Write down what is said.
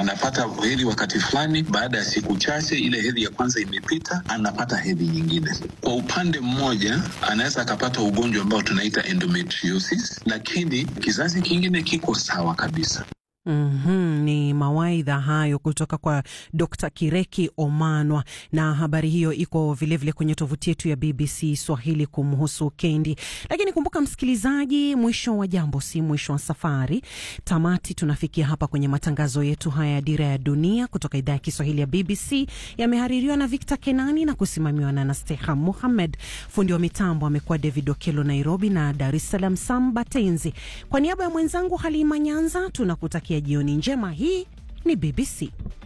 anapata hedhi wakati fulani, baada ya siku chache ile hedhi ya kwanza imepita, anapata hedhi nyingine. Kwa upande mmoja, anaweza akapata ugonjwa ambao tunaita endometriosis, lakini kizazi kingine kiko sawa kabisa. Mm-hmm, ni mawaidha hayo kutoka kwa Dr. Kireki Omanwa, na habari hiyo iko vilevile vile kwenye tovuti yetu ya BBC Swahili kumhusu Kendi. Lakini kumbuka msikilizaji, mwisho wa jambo si mwisho wa safari. Tamati tunafikia hapa kwenye matangazo yetu haya ya Dira ya Dunia kutoka idhaa ya Kiswahili ya BBC. Yamehaririwa na Victor Kenani na kusimamiwa na Nasteha Muhammed. Fundi wa mitambo amekuwa David Okelo Nairobi, na Dar es Salaam Sam Batenzi. Kwa niaba ya mwenzangu Halima Nyanza tunakutakia jioni njema. Hii ni BBC.